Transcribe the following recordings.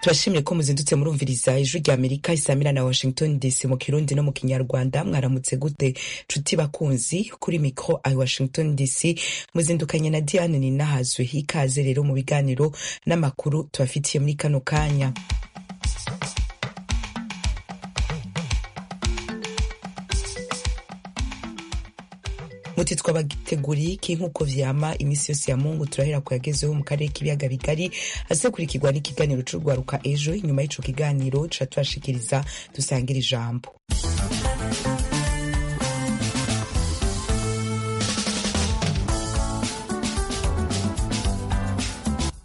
turashimye ko muzindutse murumviriza ijwi rya amerika isamira na washington dc mu kirundi no mu kinyarwanda mwaramutse gute nshuti bakunzi kuri mikro i washington dc muzindukanye na diane ninahazwe hikaze rero mu biganiro n'amakuru tubafitiye muri kano kanya muti twabagiteguriye iki nk'uko vyama iminsi yose ya mungu turahera kuyagezeho mu karere k'ibiyaga bigari asekurikirwa n'ikiganiro c'urwaruka ejo inyuma y'ico kiganiro tuca tubashikiriza dusangira ijambo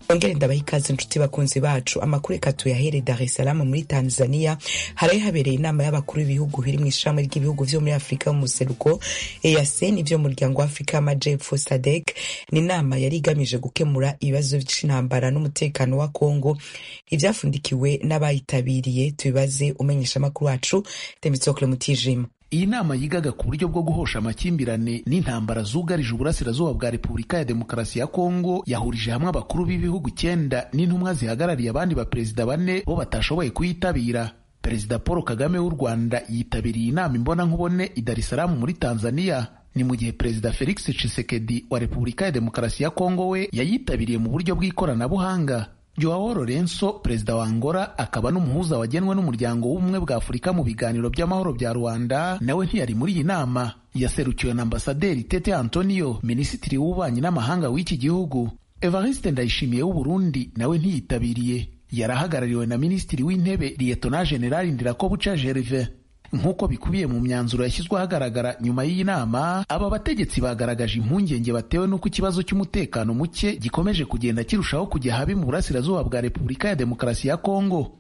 ongere ndabaha ikaze nshuti bakunzi bacu amakuru reka tuyahere dar es salaam muri tanzania haraye habereye inama y'abakuru b'ibihugu biri mu ishami ry'ibihugu vyo muri afurika y'umuseruko eac n'ivyo muryango wa afurika y'amajepfo sadek ni inama yari igamije gukemura ibibazo vy'intambara n'umutekano wa kongo ivyafundikiwe n'abayitabiriye tubibaze umenyesha amakuru wacu temitsocle mutijima iyi nama yigaga ku buryo bwo guhosha amakimbirane n'intambara zugarije uburasirazuba bwa repubulika ya demokarasi ya kongo yahurije hamwe abakuru b'ibihugu icyenda n'intumwa zihagarariye abandi baperezida bane bo batashoboye kuyitabira perezida paul kagame w'u rwanda yitabiriye inama imbonankubone i dar es salaam muri tanzania ni mu gihe perezida felix tshisekedi wa repubulika ya demokarasi ya kongo we yayitabiriye mu buryo bw'ikoranabuhanga Joao Lorenzo perezida wa Angola akaba n'umuhuza wagenwe n'umuryango w'ubumwe bwa Afurika mu biganiro by'amahoro bya Rwanda nawe ntiyari muri iyi nama yaserukiwe na ambasaderi Tete Antonio minisitiri w'ububanyi n'amahanga w'iki gihugu Evariste Ndayishimiye w'u Burundi nawe ntiyitabiriye yarahagarariwe na minisitiri w'intebe Lieutenant General Ndirakobuca Gervais nk'uko bikubiye mu myanzuro yashyizwe ahagaragara nyuma y'iyi nama aba bategetsi bagaragaje impungenge batewe n'uko ikibazo cy'umutekano muke gikomeje kugenda kirushaho kujya habi mu burasirazuba bwa repubulika ya demokarasi ya kongo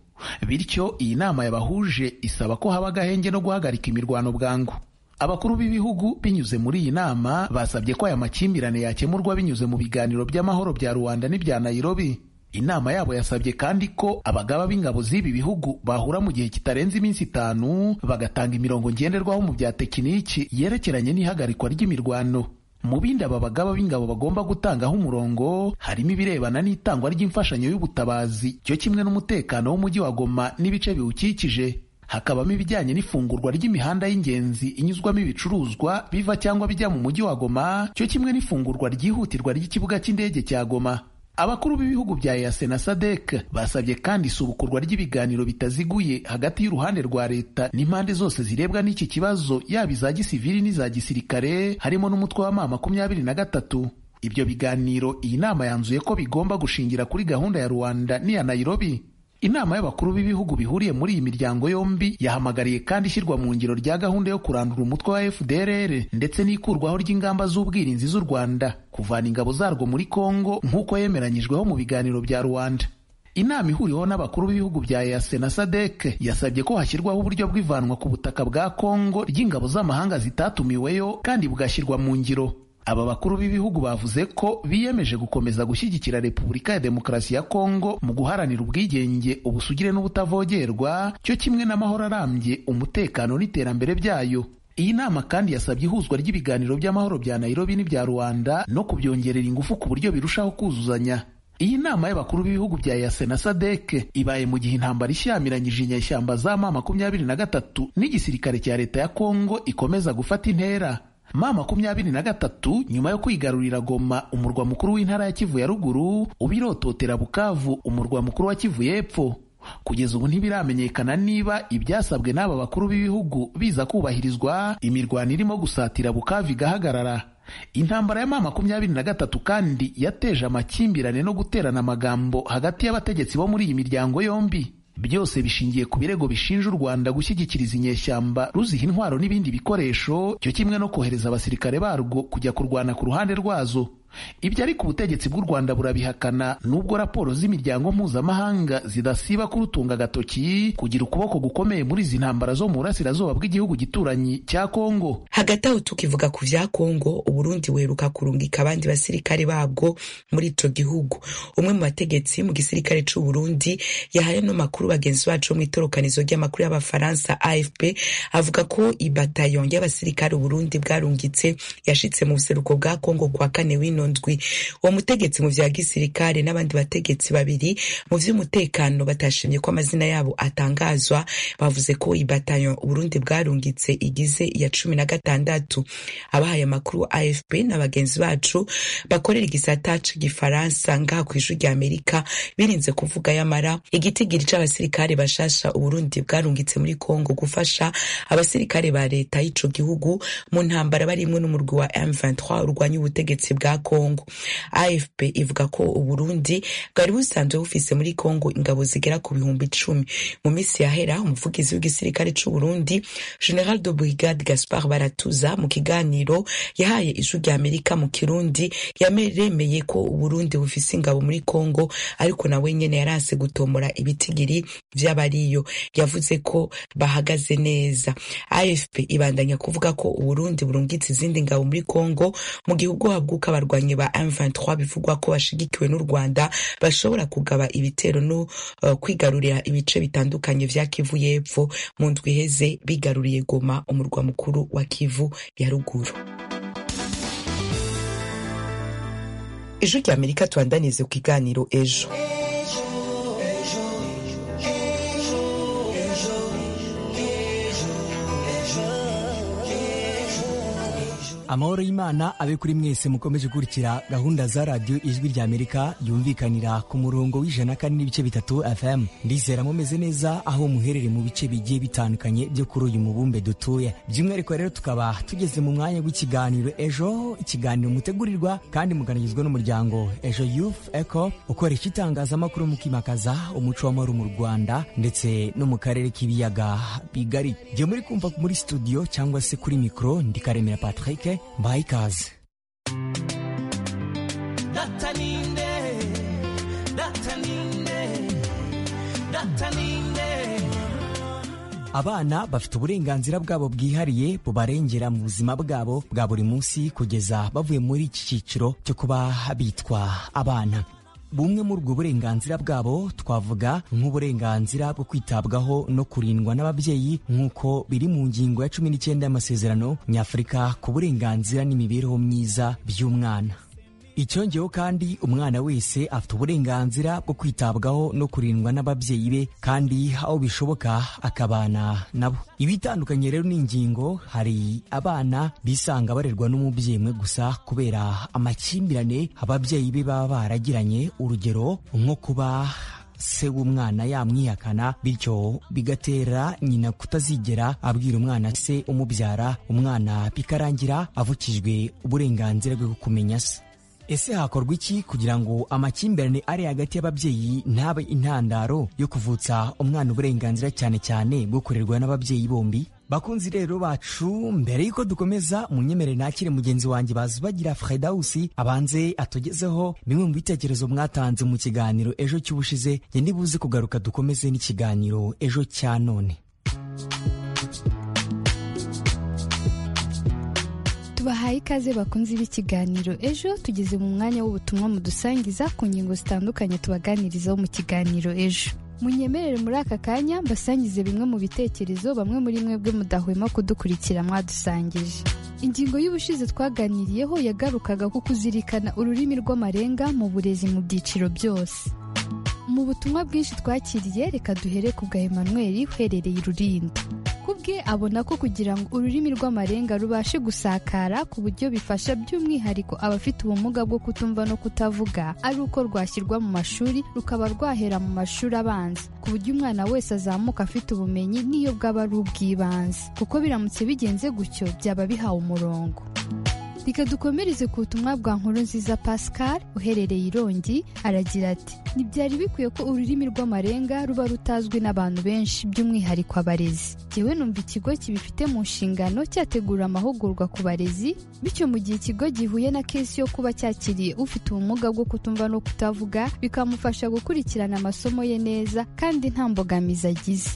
bityo iyi nama yabahuje isaba ko haba agahenge no guhagarika imirwano bwangu abakuru b'ibihugu binyuze muri iyi nama basabye ko aya makimbirane yakemurwa binyuze mu biganiro by'amahoro bya rubanda n'ibya nayirobi inama yabo yasabye kandi ko abagaba b'ingabo z'ibi bihugu bahura mu gihe kitarenze iminsi itanu bagatanga imirongo ngenderwaho mu bya tekiniki yerekeranye n'ihagarikwa ry'imirwano mu bindi aba bagaba b'ingabo bagomba gutangaho umurongo harimo ibirebana n'itangwa ry'imfashanyo y'ubutabazi cyo kimwe n'umutekano w'umujyi wa Goma n'ibice biwukikije hakabamo ibijyanye n'ifungurwa ry'imihanda y'ingenzi inyuzwamo ibicuruzwa biva cyangwa bijya mu mujyi wa Goma cyo kimwe n'ifungurwa ryihutirwa ry'ikibuga cy'indege cya Goma abakuru b'ibihugu bya EAC na SADC basabye kandi isubukurwa ry'ibiganiro bitaziguye hagati y'uruhande rwa leta n'impande zose zirebwa n'iki kibazo yaba iza gisivili n'iza gisirikare harimo n'umutwe wa mama makumyabiri na gatatu ibyo biganiro iyi nama yanzuye ko bigomba gushingira kuri gahunda ya Rwanda n'iya Nairobi inama y'abakuru b'ibihugu bihuriye muri iyi miryango yombi yahamagariye kandi ishyirwa mu ngiro rya gahunda yo kurandura umutwe wa FDLR ndetse n'ikurwaho ry'ingamba z'ubwirinzi z'u Rwanda kuvana ingabo zarwo muri Kongo nk'uko yemeranyijweho mu biganiro bya Rwanda inama ihuriweho n'abakuru b'ibihugu bya EAC na SADC yasabye ko hashyirwaho uburyo bw'ivanwa ku butaka bwa Kongo ry'ingabo z'amahanga zitatumiweyo kandi bugashyirwa mu ngiro aba bakuru b'ibihugu bavuze ko biyemeje gukomeza gushyigikira repubulika ya demokarasi ya kongo mu guharanira ubwigenge ubusugire n'ubutavogerwa cyo kimwe n'amahoro arambye umutekano n'iterambere byayo iyi nama kandi yasabye ihuzwa ry'ibiganiro by'amahoro bya nayirobi n'ibya rwanda no kubyongerera ingufu ku buryo birushaho kuzuzanya iyi nama y'abakuru b'ibihugu bya yase na sadek ibaye mu gihe intambara ishyamiranyije inyeshyamba za ma makumyabiri na gatatu n'igisirikare cya leta ya kongo ikomeza gufata intera ma makumyabiri na gatatu nyuma yo kwigarurira Goma umurwa mukuru w'intara ya Kivu ya ruguru ubirototera Bukavu umurwa mukuru wa Kivu y'epfo kugeza ubu ntibiramenyekana niba ibyasabwe n'aba bakuru b'ibihugu biza kubahirizwa imirwano irimo gusatira Bukavu igahagarara intambara ya ma makumyabiri na gatatu kandi yateje amakimbirane no guterana amagambo hagati y'abategetsi bo muri iyi miryango yombi byose bishingiye ku birego bishinja u Rwanda gushyigikiriza inyeshyamba ruziha intwaro n'ibindi bikoresho cyo kimwe no kohereza abasirikare barwo kujya kurwana ku ruhande rwazo ibyo ariko ubutegetsi bw'u Rwanda burabihakana nubwo raporo z'imiryango mpuzamahanga zidasiba kurutunga agatoki kugira ukuboko gukomeye muri izi ntambara zo mu burasirazuba bw'igihugu gituranyi cya Kongo hagati aho tukivuga ku bya Kongo Uburundi weruka kurungika abandi basirikare babwo muri ico gihugu umwe mu bategetsi mu gisirikare c'u Burundi yahaye no makuru bagenzi bacu mu itorokanizo ry'amakuru y'abafaransa AFP avuga ko ibatayon y'abasirikare Uburundi bwarungitse yashitse mu buseruko bwa Kongo kwa kane wino zino ndwi uwo mutegetsi mu vya gisirikare n'abandi bategetsi babiri mu vy'umutekano batashimye ko amazina yabo atangazwa bavuze ko ibatanyo Burundi bwarungitse igize iya cumi na gatandatu abahaye amakuru AFP na bagenzi bacu bakorera igisata c'igifaransa ngaha kw'ijwi rya Amerika birinze kuvuga yamara igitigiri c'abasirikare bashasha Uburundi bwarungitse muri Kongo gufasha abasirikare ba leta y'ico gihugu mu ntambara barimwe n'umurwi wa M23 urwanya ubutegetsi bwa Kongo AFP ivuga ko Uburundi bwari busanzwe bufise muri Kongo ingabo zigera ku bihumbi icumi mu minsi yahera umuvugizi w'igisirikare c'u Burundi General de Brigade Gaspard Baratuza mu kiganiro yahaye ijwi rya Amerika mu Kirundi yameremeye ko Uburundi bufise ingabo muri Kongo ariko nawe nyene yaranse gutombora ibitigiri vy'abariyo yavuze ko bahagaze neza AFP ibandanya kuvuga ko Uburundi burungitse izindi ngabo muri Kongo mu gihugu haguka abarwanyi ba M23 bivugwa ko bashigikiwe n'u Rwanda bashobora kugaba ibitero no uh, kwigarurira ibice bitandukanye vya Kivu y'epfo mu ndwi iheze bigaruriye Goma umurwa mukuru wa Kivu ya ruguru ijwi rya Amerika tubandanize ku kiganiro ejo amahoro y'imana abe kuri mwese mukomeje gukurikira gahunda za radiyo ijwi rya amerika yumvikanira ku murongo w'ijana kandi n'ibice bitatu fm ndizera mumeze neza aho muherereye mu bice bigiye bitandukanye byo kuri uyu mubumbe dutuye by'umwihariko rero tukaba tugeze mu mwanya w'ikiganiro ejo ikiganiro mutegurirwa kandi muganagizwa n'umuryango ejo youth eco ukoresha itangazamakuru mu kwimakaza umuco w'amahoro mu rwanda ndetse no mu karere k'ibiyaga bigari jya muri kumva muri studio cyangwa se kuri mikoro ndikaremera patrick mbaye ikaze dataninde dataninde dataninde abana bafite uburenganzira bwabo bwihariye bubarengera mu buzima bwabo bwa buri munsi kugeza bavuye muri iki cyiciro cyo kuba bitwa abana bumwe muri ubwo burenganzira bwabo twavuga nk'uburenganzira bwo kwitabwaho no kurindwa n'ababyeyi nk'uko biri mu ngingo ya cumi n'icyenda y'amasezerano nyafurika ku burenganzira n'imibereho myiza by'umwana icyongeyeho kandi umwana wese afite uburenganzira bwo kwitabwaho no kurindwa n'ababyeyi be kandi aho bishoboka akabana nabo ibitandukanye rero n'ingingo hari abana bisanga barerwa n'umubyeyi umwe gusa kubera amakimbirane ababyeyi be baba baragiranye urugero nko kuba se w'umwana yamwihakana bityo bigatera nyina kutazigera abwira umwana se umubyara umwana bikarangira avukijwe uburenganzira bwo kumenya se ese hakorwa iki kugira ngo amakimbirane ari hagati y'ababyeyi ntabe intandaro yo kuvutsa umwana uburenganzira cyane cyane bwo kurerwa n'ababyeyi bombi bakunzi rero bacu mbere y'uko dukomeza munyemerere nakire mugenzi wanjye bazubagira fredawusi abanze atugezeho bimwe mu bitekerezo mwatanze mu kiganiro ejo cy'ubushize njye ndibuze kugaruka dukomeze n'ikiganiro ejo cya none tubahaye ikaze bakunze b'ikiganiro ejo tugeze mu mwanya w'ubutumwa mudusangiza ku ngingo zitandukanye tubaganirizaho mu kiganiro ejo munyemerere muri aka kanya mbasangize bimwe mu bitekerezo bamwe muri mwebwe mudahwema kudukurikira mwadusangije ingingo y'ubushize twaganiriyeho yagarukaga ku kuzirikana ururimi rw'amarenga mu burezi mu byiciro byose mu butumwa bwinshi twakiriye reka duhere ku bwa Emmanuel uherereye i rurinda kubwe abona ko kugira ngo ururimi rw'amarenga rubashe gusakara ku buryo bifasha by'umwihariko abafite ubumuga bwo kutumva no kutavuga ari uko rwashyirwa mu mashuri rukaba rwahera mu mashuri abanza ku buryo umwana wese azamuka afite ubumenyi n'iyo bwaba ari ubw'ibanze kuko biramutse bigenze gutyo byaba bihawe umurongo reka dukomereze ku butumwa bwa nkuru nziza pascal uherereye irongi aragira ati ntibyari bikwiye ko ururimi rw'amarenga ruba rutazwi n'abantu benshi by'umwihariko abarezi jyewe numva ikigo kibifite mu nshingano cyategura amahugurwa ku barezi bityo mu gihe ikigo gihuye na kesi yo kuba cyakiriye ufite ubumuga bwo kutumva no kutavuga bikamufasha gukurikirana amasomo ye neza kandi nta mbogamizi agize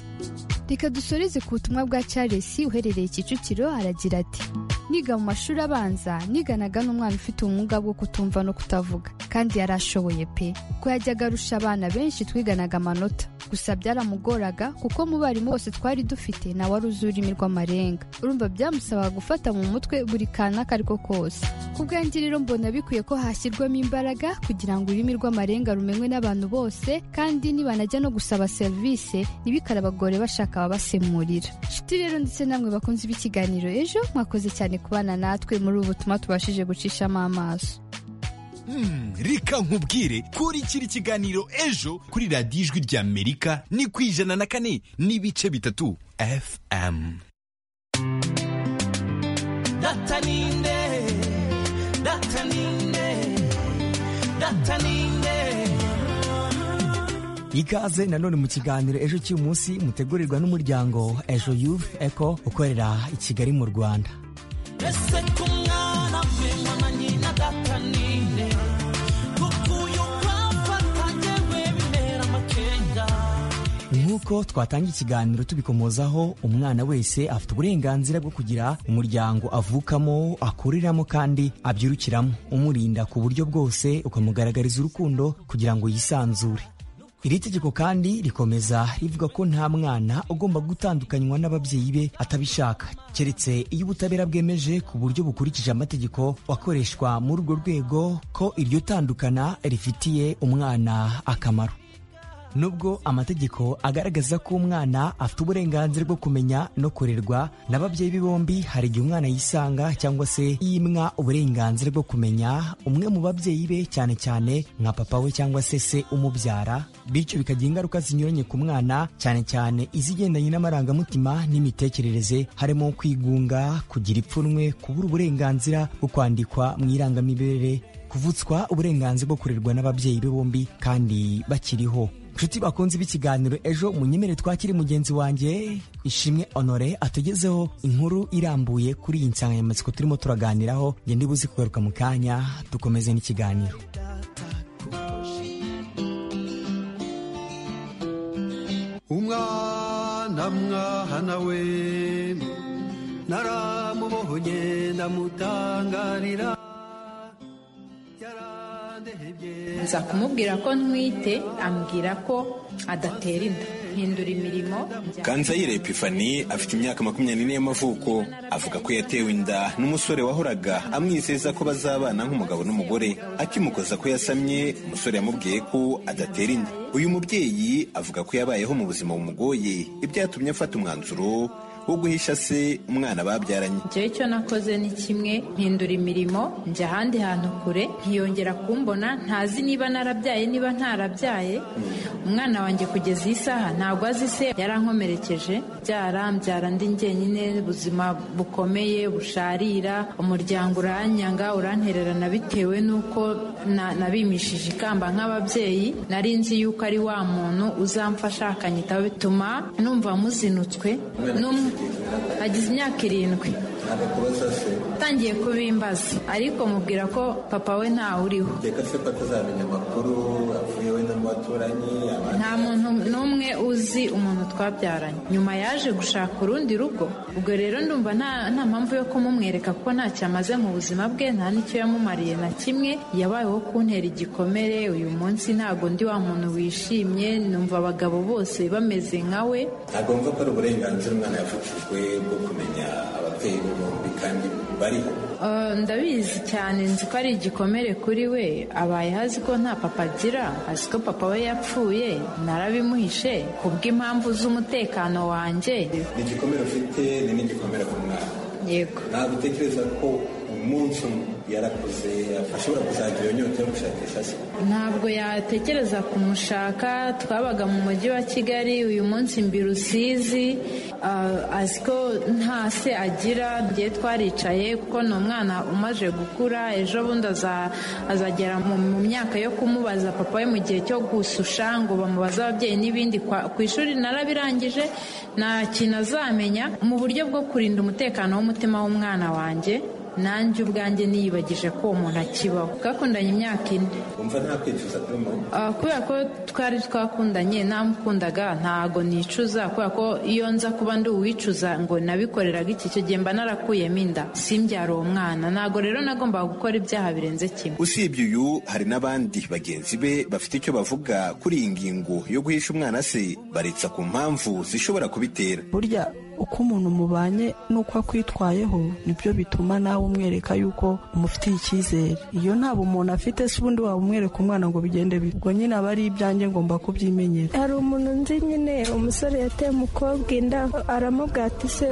reka dusoreze ku butumwa bwa charles uherereye kicukiro aragira ati niga mu mashuri abanza niganaga n'umwana ufite ubumuga bwo kutumva no kutavuga kandi yari ashoboye pe ko yajyaga arusha abana benshi twiganaga amanota gusa byaramugoraga kuko mu barimu bose twari dufite nawe wari uzi ururimi rw'amarenga urumva byamusabaga gufata mu mutwe buri kantu ako ari ko kose ku bwanjye rero mbona bikwiye ko hashyirwamo imbaraga kugira ngo ururimi rw'amarenga rumenywe n'abantu bose kandi nibanajya no gusaba serivisi ntibikarabagore bashaka ababasemurira inshuti rero ndetse namwe bakunze b'ikiganiro ejo mwakoze cyane kubana natwe muri ubu butumwa tubashije gucishamo amaso Mm, reka nkubwire kurikira ikiganiro ejo kuri radiyo ijwi rya amerika ni ku ijana na kane n'ibice bitatu fm dataninde dataninde dataninde ikaze nanone mu kiganiro ejo cy'uyu munsi mutegurirwa n'umuryango ejo youth eco ukorera i kigali mu rwanda ese ku mwana we mwana nyina data ninde kuko uyu kwamfata njyewe bintera amakenga nk'uko twatanga ikiganiro tubikomozaho umwana wese afite uburenganzira bwo kugira umuryango avukamo akuriramo kandi abyirukiramo umurinda ku buryo bwose ukamugaragariza urukundo kugira ngo yisanzure iri tegeko kandi rikomeza rivuga ko nta mwana ugomba gutandukanywa n'ababyeyi be atabishaka keretse iyo ubutabera bwemeje ku buryo bukurikije amategeko akoreshwa muri urwo rwego ko iryo tandukana rifitiye umwana akamaro nubwo amategeko agaragaza ko umwana afite uburenganzira bwo kumenya no kurerwa n'ababyeyi be bombi hari igihe umwana yisanga cyangwa se yimwa uburenganzira bwo kumenya umwe mu babyeyi be cyane cyane nka papa we cyangwa se se umubyara bityo bikagira ingaruka zinyuranye ku mwana cyane cyane izigendanye n'amarangamutima n'imitekerereze harimo kwigunga kugira ipfunwe kubura uburenganzira bwo kwandikwa mu irangamimerere kuvutswa uburenganzira bwo kurerwa n'ababyeyi be bombi kandi bakiriho inshuti bakunze b'ikiganiro ejo munyemere twakire mugenzi wanjye ishimwe honore atugezeho inkuru irambuye kuri iyi nsanganyamatsiko turimo turaganiraho nge ndibuze kugaruka mu kanya dukomeze n'ikiganiro umwana mwana we naramubohoye ndamutangarira yarandehebye nza kumubwira ko ntwite ambwira ko adatera inda hindura imirimo Kanzayire Epifani afite imyaka makumyabiri n'ine y'amavuko avuga ko yatewe inda n'umusore wahoraga amwizeza ko bazabana nk'umugabo n'umugore akimukoza ko yasamye umusore yamubwiye ko adatera inda uyu mubyeyi avuga ko yabayeho mu buzima bumugoye ibyatumye afata umwanzuro wo guhisha se umwana babyaranye njyewe icyo nakoze ni kimwe mpindura imirimo njya ahandi hantu kure ntiyongera kumbona ntazi niba narabyaye niba ntarabyaye umwana wanjye kugeza iyi saha ntabwo azi se yarankomerekeje byara mbyara ndi njyenyine ubuzima bukomeye busharira umuryango uranyanga urantererana bitewe n'uko na- nabimishije ikamba nk'ababyeyi nari nzi yuko ari wa muntu uzamfasha akanyitaho bituma numva muzinutswe n'umwe agize imyaka irindwi atangiye kubimbaza ariko mubwira ko papa we ntawe uriho reka se ko atazamenya amakuru avuye we n'abaturanyi nta muntu n'umwe uzi umuntu twabyaranye nyuma yaje gushaka urundi rugo ubwo rero ndumva nta nta mpamvu yo kumumwereka kuko ntacyo amaze mu buzima bwe nta n'icyo yamumariye na kimwe yabayeho kuntera igikomere uyu munsi ntabwo ndi wa muntu wishimye numva abagabo bose bameze nka we ntabwo mva ko ari uburenganzira umwana yafatijwe bwo kumenya ababyeyi be bombi kandi bariho Eh, ndabizi cyane nzi ko ari igikomere kuri we abayeho azi ko nta papa agira azi ko papa we yapfuye narabimuhishe kubw'impamvu z'umutekano wanjye ni igikomere ufite ni n'igikomere ku mwana yego ntabwo utekereza ko umunsi umwe yarakuze ashobora kuzagira iyo nyota yo gushakisha se ntabwo yatekereza kumushaka twabaga mu mujyi wa kigali uyu munsi mbi rusizi ah, azi ko nta se agira njye twaricaye kuko ni umwana umaze gukura ejo bundi aza- azagera mu mu myaka yo kumubaza papa we mu gihe cyo gususha ngo bamubaze ababyeyi n'ibindi Kwa- ku ishuri narabirangije nta kintu azamenya mu buryo bwo kurinda umutekano w'umutima w'umwana wanjye nanjye ubwanjye niyibagije ko uwo muntu akibaho twakundanye imyaka ine wumva nta kwicuza kuri mama Ah, kubera ko twari twakundanye namukundaga ntago nicuza kubera ko iyo nza kuba ndi uwicuza ngo nabikoreraga iki cyo gihe mba narakuyemo inda simbyara uwo mwana ntago rero nagombaga gukora ibyaha birenze kimwe usibye uyu hari n'abandi bagenzi be bafite icyo bavuga kuri iyi ngingo yo guhisha umwana se baretsa ku mpamvu zishobora kubitera burya uko umuntu mubanye n'uko akwitwayeho nibyo bituma nawe umwereka yuko umufitiye icyizere iyo ntabwo umuntu afite se ubundi waba umwereka umwana ngo bigende bite ubwo nyine aba ari ibyanjye ngomba kubyimenyera hari umuntu nzi nyine umusore yateye umukobwa inda aramubwira ati se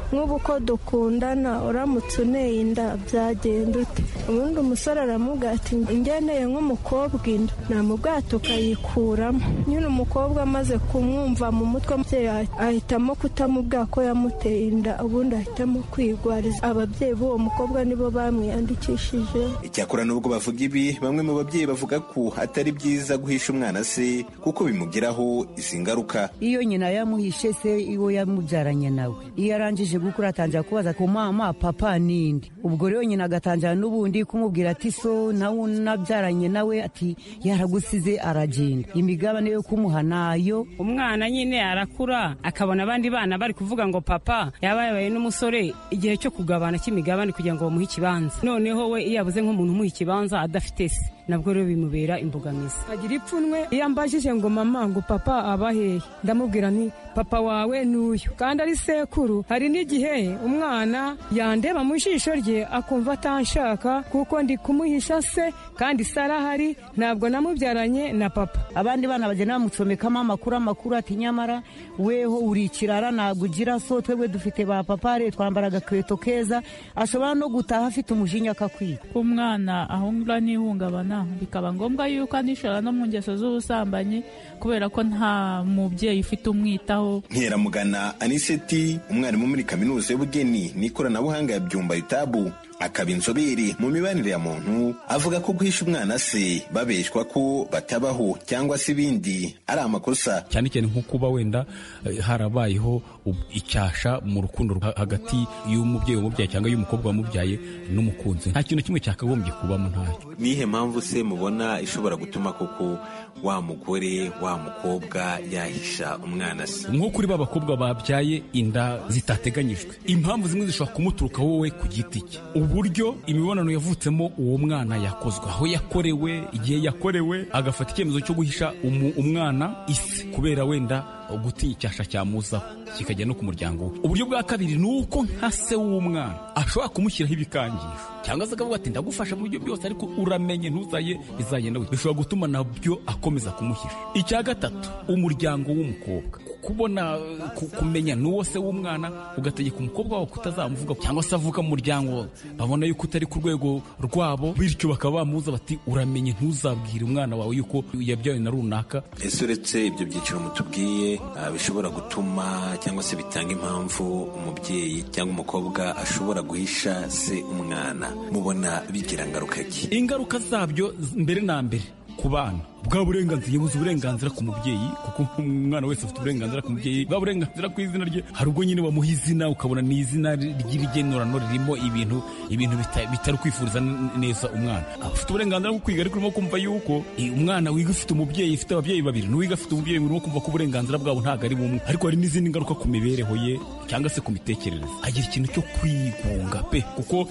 nk'ubu ko dukundana uramutse uneye inda byagenda ute ubundi umusore aramubwira ati ngeneye nk'umukobwa inda namubwira ati ukayikuramo nyine umukobwa amaze kumwumva mu mutwe umubyeyi ahitamo kutamubwira ko yamuteye inda ubundi ahitamo kwigwariza ababyeyi b'uwo mukobwa nibo bamwiyandikishije icyakora n'ubwo bavuga ibi bamwe mu babyeyi bavuga ko atari byiza guhisha umwana se kuko bimugiraho izi ngaruka iyo nyina yamuhishe se iwo yamubyaranye nawe iyo arangije gukura atangira kubaza ku mama papa n'indi ubwo rero nyina agatangira n'ubundi kumubwira ati so nawe unabyaranye nawe ati yaragusize aragenda imigabane yo kumuha nayo umwana nyine arakura akabona abandi bana bari kuvuga ngo papa yaba yabaye n'umusore igihe cyo kugabana cy'imigabane kugira ngo bamuhe ikibanza noneho we iyo yabuze nk'umuntu umuha ikibanza adafite se nabwo rero bimubera imbogamizi agira ipfunwe iyo ambajije ngo mama ngo papa abahehe ndamubwira nti papa wawe ni uyu kandi ari sekuru hari n'igihe umwana yandeba mu jisho rye akumva atanshaka kuko ndi kumuhisha se kandi se arahari ntabwo namubyaranye na papa abandi bana bagenda bamucomekamo amakuru amakuru ati nyamara weho uri ikirara ntabwo ugira so twebwe dufite ba papare twambara agakweto keza ashobora no gutaha afite umujinya akakwiba umwana ahungura n'ihungabana bikaba ngombwa yuko anishora no mu ngeso z'ubusambanyi kubera ko nta mubyeyi ufite umwitaho nkeramugana aniseti umwarimu muri kaminuza y'ubugeni n'ikoranabuhanga ya byumba itabu akaba inzobere mu mibanire ya muntu avuga ko guhisha umwana se babeshwa ko batabaho cyangwa se ibindi ari amakosa cyane cyane nko kuba wenda eh, harabayeho ub- icyasha mu rukundo ha- hagati y'umubyeyi wamubyaye cyangwa y'umukobwa wamubyaye n'umukunzi nta kintu na kimwe cyakagombye kubamo ntacyo nihe mpamvu se mubona ishobora gutuma koko wa mugore wa mukobwa yahisha umwana se nko kuri ba bakobwa babyaye inda zitateganyijwe impamvu zimwe zishobora kumuturuka wowe ku giti cye uburyo imibonano yavutsemo uwo mwana yakozwe aho yakorewe igihe yakorewe agafata icyemezo cyo guhisha umu- umwana isi kubera wenda gutinya icyasha cyamuzaho kikajya no ku muryango we uburyo bwa kabiri ni uko nka se w'umwana ashobora kumushyiraho ibikangisho cyangwa se akavuga ati ndagufasha mu buryo bwose ariko uramenye ntuzaye bizagenda gutya." bishobora gutuma nabyo akomeza kumuhisha icya gatatu umuryango w'umukobwa kubona ku- kumenya n'uwo se w'umwana ugategeka umukobwa wawe kutazamuvuga cyangwa se avuga mu muryango wawe babona yuko utari ku rwego rwabo bityo bakaba bamubuza bati uramenye ntuzabwire umwana wawe yuko yabyawe na runaka ese uretse ibyo byiciro mutubwiye ah, bishobora gutuma cyangwa se bitanga impamvu umubyeyi cyangwa umukobwa ashobora guhisha se umwana mubona bigira ngaruka ki ingaruka zabyo z- mbere na mbere ku bana bwa burenganzira yabuze uburenganzira ku mubyeyi kuko umwana wese afite uburenganzira ku mubyeyi bwa burenganzira ku izina rye hari ubwo nyine bamuha izina ukabona ni izina ry'ibigenurano ririmo ibintu ibintu bita- bitari kwifuriza n- neza umwana afite uburenganzira bwo kwiga ariko urimo kumva yuko eh, umwana wiga ufite umubyeyi ufite ababyeyi babiri n'uwiga afite umubyeyi urimo kumva ko uburenganzira bwabo ntabwo ari bumwe ariko hari n'izindi ngaruka ku mibereho ye cyangwa se ku mitekerereze agira ikintu cyo kwigunga pe kuko uh,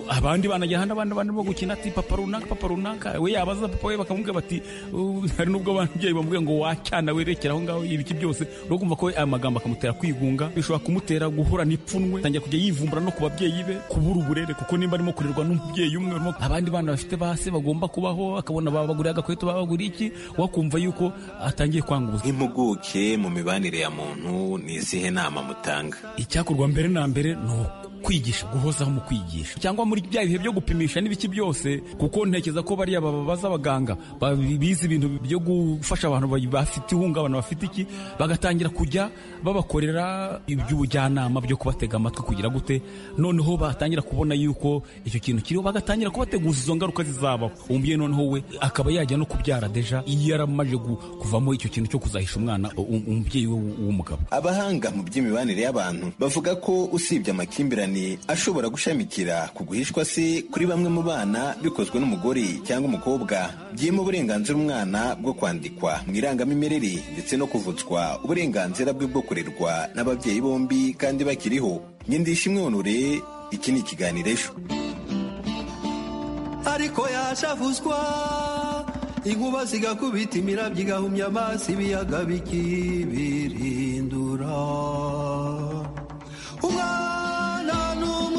abandi bana ajyana n'abandi bana bo gukina ati papa runaka papa runaka we yabaza papa we bakamubwira bati "Uh, hari n'ubwo ababyeyi bamubwira ngo wacyana werekera aho ngaho ibiki byose no kumva ko we aya magambo akamutera kwigunga bishobora kumutera guhura n'ipfunwe atangira kujya yivumbura no ku babyeyi be kubura uburere kuko nimba arimo kurerwa n'umubyeyi umwe arimo- abandi bana bafite ba se bagomba kubaho akabona babaguriye agakweto babaguriye iki wakumva yuko atangiye kwanga ubuzima impuguke mu mibanire ya muntu ni izihe nama mutanga icyakorwa mbere na mbere ni ukwigisha guhozaho mu kwigisha cyangwa muri bya bihe byo gupimisha n'ibiki byose kuko ntekereza ko bariya babaza abaganga ba- bize ibintu byo gufasha abantu ba- bafite ihungabana bafite iki bagatangira kujya babakorera iby'ubujyanama byo kubatega amatwi kugira gute noneho batangira kubona yuko icyo kintu kiriho bagatangira kubateguza izo ngaruka zizabaho umubyeyi noneho we akaba yajya no kubyara deja iyo yaramaze gu- kuvamo icyo kintu cyo kuzahisha umwana u- umubyeyi we w'umugabo abahanga mu by'imibanire y'abantu bavuga ko usibye amakimbirane cyane ashobora gushamikira ku guhishwa se kuri bamwe mu bana bikozwe n'umugore cyangwa umukobwa byima uburenganzira umwana bwo kwandikwa mu irangamimerere ndetse no kuvutswa uburenganzira bwe bwo kurerwa n'ababyeyi bombi kandi bakiriho nyindisha imwonore iki ni ikiganiro ejo ariko yashavuzwa inkuba zigakubita imirabyo igahumya amazi ibiyaga bikibirindura umwana ni umutware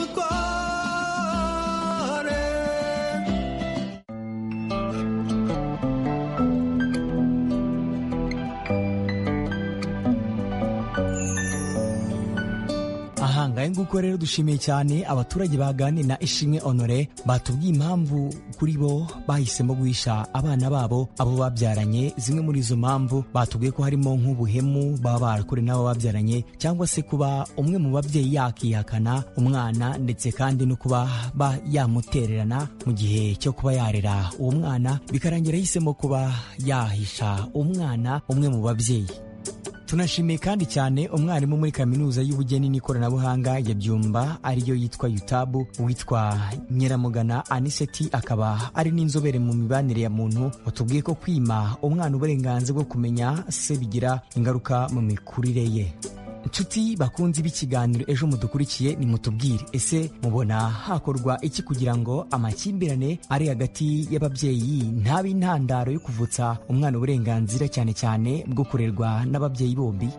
aha ngahe nguko rero dushimiye cyane abaturage baganiriye na ishimwe honore batubwiye impamvu kuri bo bahisemo guhisha abana babo abo babyaranye zimwe muri izo mpamvu batubwiye ko harimo nk'ubuhemu baba barakorewe n'abo babyaranye cyangwa se kuba umwe mu babyeyi yakihakana umwana ndetse kandi no kuba ba yamutererana mu gihe cyo kuba yarera uwo mwana bikarangira ahisemo kuba yahisha umwana umwe mu babyeyi tunashimiye kandi cyane umwarimu muri kaminuza y'ubugeni n'ikoranabuhanga ya byumba ariyo yitwa yutabu witwa nyiramugana aniseti akaba ari n'inzobere mu mibanire ya muntu watubwiye ko kwima umwana uburenganzira bwo kumenya se bigira ingaruka mu mikurire ye nshuti bakunzi b'ikiganiro ejo mudukurikiye nimutubwire ese mubona hakorwa iki kugira ngo amakimbirane ari hagati y'ababyeyi ntabe intandaro yo kuvutsa umwana uburenganzira cyane cyane bwo kurerwa n'ababyeyi bombi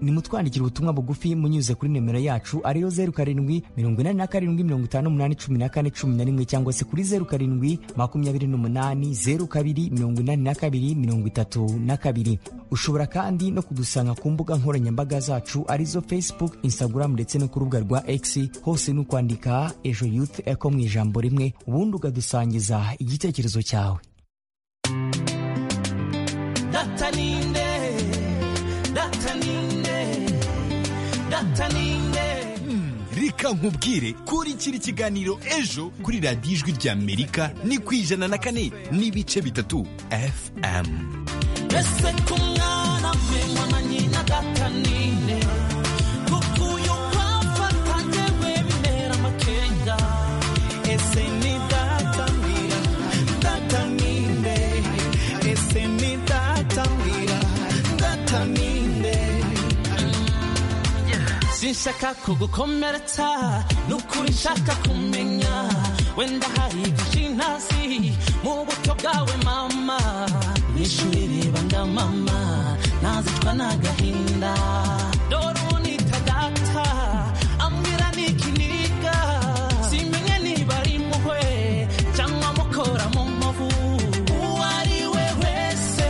nimutwandikira ubutumwa bugufi munyuze kuri nimero yacu ariyo zeru karindwi mirongo inani na karindwi mirongo itanu umunani cumi na kane cumi na rimwe cyangwa se kuri zeru karindwi makumyabiri n'umunani zeru kabiri mirongo inani na kabiri mirongo itatu na kabiri ushobora kandi no kudusanga ku mbuga nkoranyambaga zacu arizo facebook instagram ndetse no ku rubuga rwa x hose ni ukwandika ejo youth eco mu ijambo rimwe ubundi ukadusangiza igitekerezo cyawe data ninde data ninde data ninde reka nkubwire kurikira ikiganiro ejo kuri radiyo ijwi ry'amerika ni ku ijana na kane n'ibice bitatu fm ese ko umwana we mwana nyina data ninde kuko uyu wafata njyewe bimera amakenga ese ni data mbwira data ninde ese ni data mbwira data ninde sinshaka kugukomeretsa ni ukuri nshaka kumenya wenda hari byinshi ntazi mu buto bwawe mama n'ishuri ribanga mama ntazicwa n'agahinda dore unita data ambwira n'ikiniga simenye niba ari impuhwe cyangwa mukora mu mavu uwo ari we wese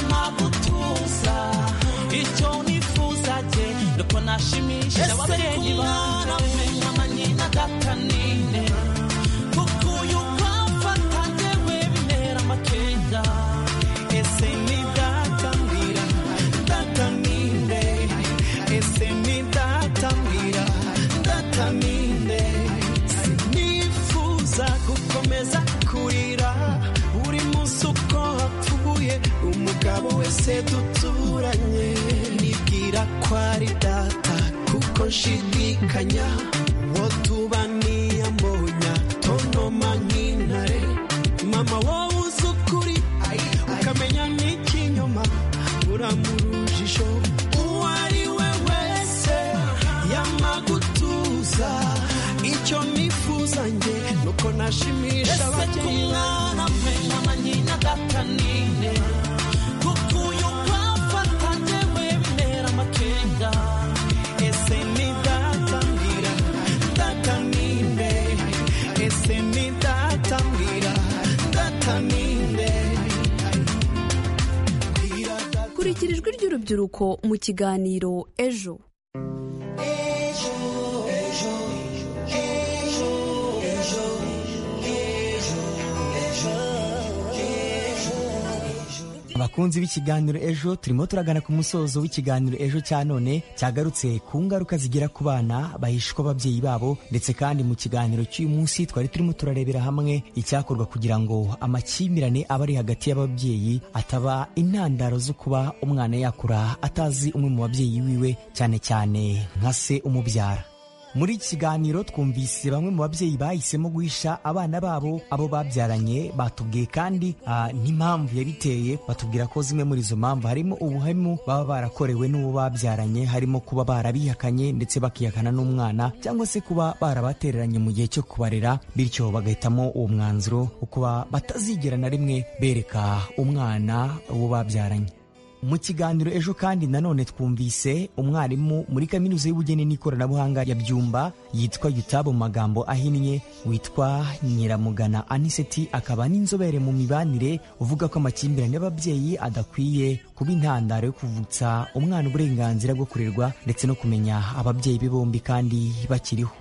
yamagutuza icyo nifuza jye nuko nashimisha ababyeyi banje amanyina datanine kuko uyu wamfata njyewe bintera amakenga ese ni data mbwira data ninde ese ni data mbwira data ninde sinifuza gukomeza kurira buri munsi uko hapfuye umugabo wese duturanye nibwira ko ari data kuko nshidikanya uwo tuba niyambonya tonoma nk'intare mama wowe uzi ukuri ukamenya n'ikinyoma uramurujijo uwo ari we wese yamagutuza icyo nifuza njye nuko nashimisha ababyeyi umwana we mama nyina data ninde kuko uyu wamfata njyewe bintera amakenga ese ni data mbwira data ninde ese ni data mbwira data ninde kurikira ijwi ry'urubyiruko mu kiganiro ejo abakunzi b'ikiganiro ejo turimo turagana ku musozo w'ikiganiro ejo cya none cyagarutse ku ngaruka zigira ku bana bahishwa ababyeyi babo ndetse kandi mu kiganiro cy'uyu munsi twari turimo turarebera hamwe icyakorwa kugira ngo amakimbirane aba ari hagati y'ababyeyi ataba intandaro zo kuba umwana yakura atazi umwe mu babyeyi wiwe cyane cyane nka se umubyara muri iki kiganiro twumvise bamwe mu babyeyi bahisemo guhisha abana babo abo babyaranye batubwiye kandi ah, n'impamvu yabiteye batubwira ko zimwe muri izo mpamvu harimo ubuhemu baba barakorewe n'uwo babyaranye harimo kuba barabihakanye ndetse bakihakana n'umwana cyangwa se kuba barabatereranye mu gihe cyo kubarera bityo bagahitamo uwo mwanzuro wo kuba batazigera na rimwe bereka umwana uwo babyaranye mu kiganiro ejo kandi nanone twumvise umwarimu muri kaminuza y'ubugeni n'ikoranabuhanga ya byumba yitwa yutaba mu magambo ahinnye witwa nyiramugana aniseti akaba n'inzobere mu mibanire uvuga ko amakimbirane y'ababyeyi adakwiye kuba intandaro yo kuvutsa umwana uburenganzira bwo kurerwa ndetse no kumenya ababyeyi be bombi kandi bakiriho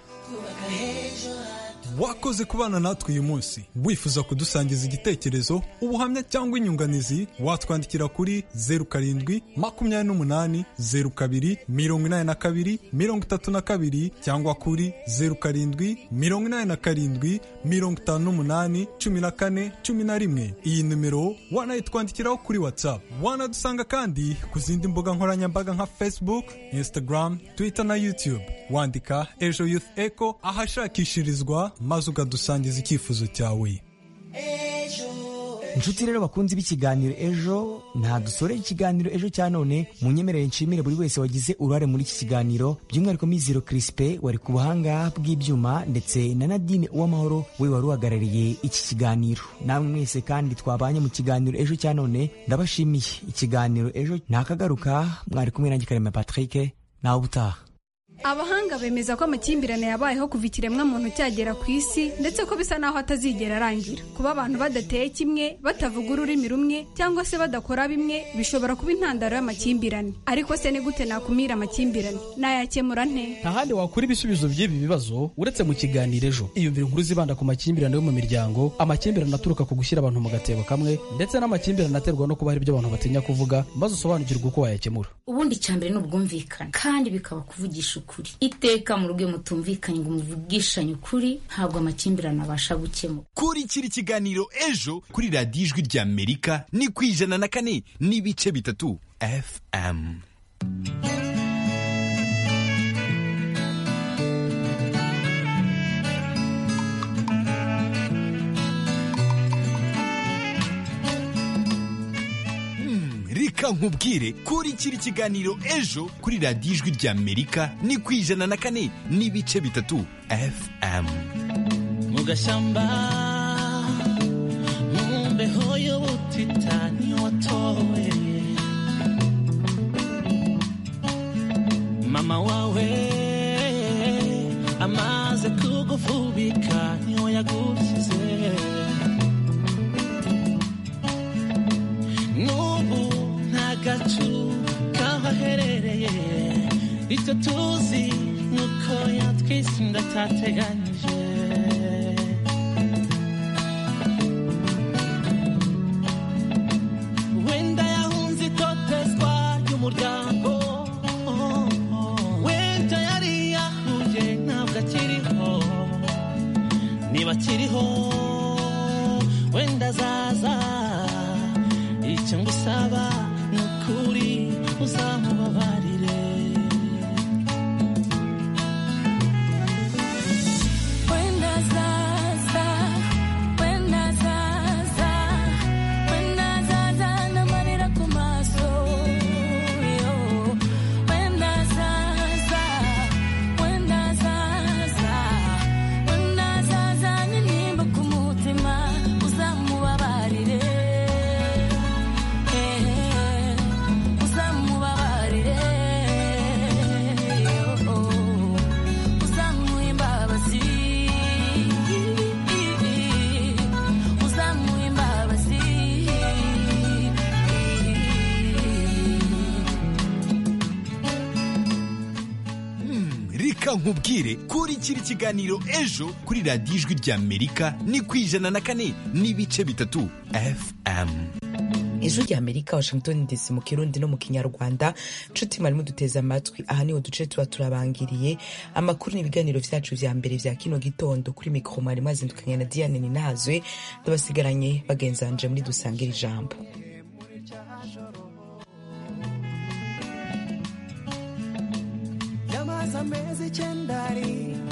wakoze kubana natwe uyu munsi wifuza kudusangiza igitekerezo ubuhamya cyangwa inyunganizi watwandikira kuri zeru karindwi makumyabiri n'umunani zeru kabiri mirongo inani na kabiri mirongo itatu na kabiri cyangwa kuri zeru karindwi mirongo inani na karindwi mirongo itanu n'umunani cumi na kane cumi na rimwe iyi nimero wanayitwandikiraho kuri whatsapp wanadusanga kandi ku zindi mbuga nkoranyambaga nka facebook instagram twitter na youtube wandika ejo youth echo ahashakishirizwa maze ukadusangiza icyifuzo cyawe inshuti rero bakunze b'ikiganiro ejo nta dusoreye ikiganiro ejo cya none mu nyemerere nshimire buri wese wagize uruhare muri iki kiganiro by'umwihariko mizero kirisipe wari ku buhanga bw'ibyuma ndetse na nadine uwamahoro we wari uhagarariye iki kiganiro namwe mwese kandi twabanye mu kiganiro ejo cya none ndabashimiye ikiganiro ejo ntakagaruka mwari kumwe nanjye karema patrick nawe ubutaha abahanga bemeza ko amakimbirane yabayeho kuva ikiremwa muntu cyagera ku isi ndetse ko bisa n'aho atazigera arangira kuba abantu badateye kimwe batavuga ururimi rumwe cyangwa se badakora bimwe bishobora kuba intandaro y'amakimbirane ariko se ni gute nakumira amakimbirane nayakemura nte nta handi wakura ibisubizo by'ibi bibazo uretse mu kiganiro ejo iyumvire inkuru zibanda ku makimbirane yo mu miryango amakimbirane aturuka ku gushyira abantu mu gatebo kamwe ndetse n'amakimbirane aterwa no kuba hari ibyo abantu batinya kuvuga maze usobanukirwe uko wayakemura ubundi icyambere ni ubwumvikane kandi bikaba kuvugisha ukuri iteka mu rugo iyo mutumvikanye ngo muvugishanye ukuri ntabwo amakimbirane abasha gukemura kurikira ikiganiro ejo kuri radiyo ijwi ry'amerika ni ku ijana na kane n'ibice bitatu fm reka nkubwire kurikira ikiganiro ejo kuri radiyo ijwi ry'amerika ni ku ijana na kane n'ibice bitatu fm mu gashyamba ntumbeho y'ubutitani watoye mama wawe amaze kugufubika niwo yagukize n'ubu nta gacu kaho aherereye icyo tuzi ni uko yatwise inda atateganyije wenda yahunze itotezwa ry'umuryango wenda yari yahuye ntabwo akiriho niba akiriho wenda azaza icyo ngusaba ni ukuri uzamubabarire When I zaza, when I zaza, when I zaza n'amarira ku maso, yo. When I zaza, when I zaza, when I zaza n'intimba ku mutima, uzamubabarire, eh, eh, uzamubabarire, yo. uzamuha imbabazi uzamuha imbabazi reka nkubwire kurikira ikiganiro ejo kuri radiyo ijwi ry'amerika ni ku ijana na kane n'ibice bitatu fm ijwi rya amerika washington dc mu kirundi no mu kinyarwanda nshuti mwarimu duteze amatwi aha niho duce tuba turabangiriye amakuru n'ibiganiro byacu vya mbere vya kino gitondo kuri mikoro mwarimu azindukanye na diane ninazwe ndabasigaranye bagenzanje muri dusangira ijambo Yamaze amezi icyenda ari